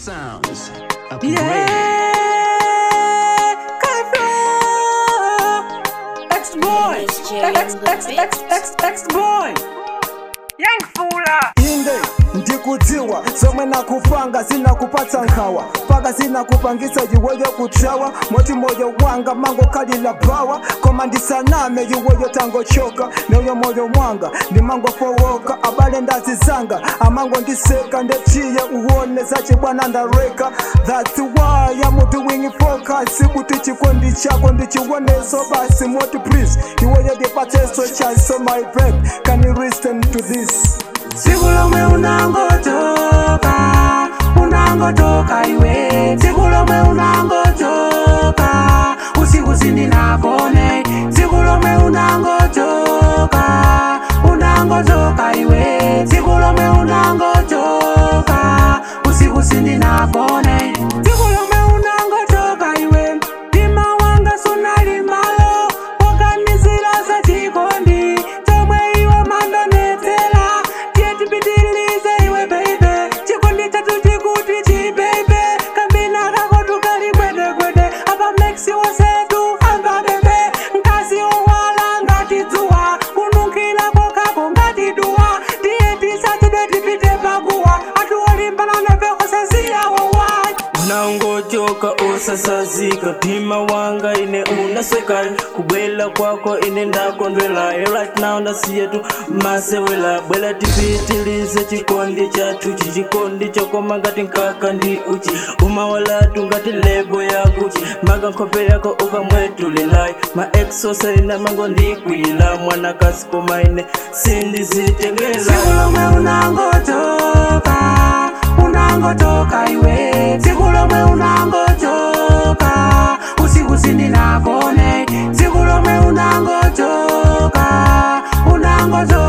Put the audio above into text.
sounds. Upgrade. Yeah, Kafro. X boy, X X X X X boy. Young fula. inde ndikudziwa zomwe nakupanga zinakupatsa nkhawa paka zinakupangisa iweyo kuthawa moti moyo wanga mangokhalira bawa koma ndisaname iweyo tangochoka neyo moyo mwanga ndimangofowoka abale ndazizanga amango ndiseka ndetiye uwone zachibwana ndareka that's why I'm doing focus kuti chikondi chako ndichiwoneso basi moti please iweyo ndipateso chance so my babe can you listen to this Siku lomwe unangotoka, unangotoka iwe. Siku lomwe unangotoka, usiku sindinakone. Siku lomwe unangotoka, unangotoka iwe. Siku lomwe unangotoka, usiku sindinakone. Siku lomwe unangotoka iwe. Mtima wanga sunali malo, wakanizira za chikondi. Chomwe iwe mandonetera, tiye tipitilize iwe baby. Chikondi chatu chikuti chibebe, kambina kako tukali gwede gwede. Apa mexi wasetu amba bebe, nkasi owala ngati dzuwa, kunukila kokako ngati duwa. Tiye tisachide tipite paguwa, atuwolimbana nefe osaziyawowa. unangochoka osasazika mtima wanga ine unasweka kubwela kwako ine ndakondwela right now ndasiye tu masewela bwela tipitilize chikondi chathu chichikondi chokoma ngati nkaka ndi uchi umawalatu ngati lebo ya guchi maga nkhope yako ukamwetulilai maexosaina mango ndikwila mwanakasi koma ine sindizitengela Siku lomwe unangotoka, unangotoka iwe. Siku lomwe unangotoka, usiku sindinakone. Siku lomwe unangotoka, unangotoka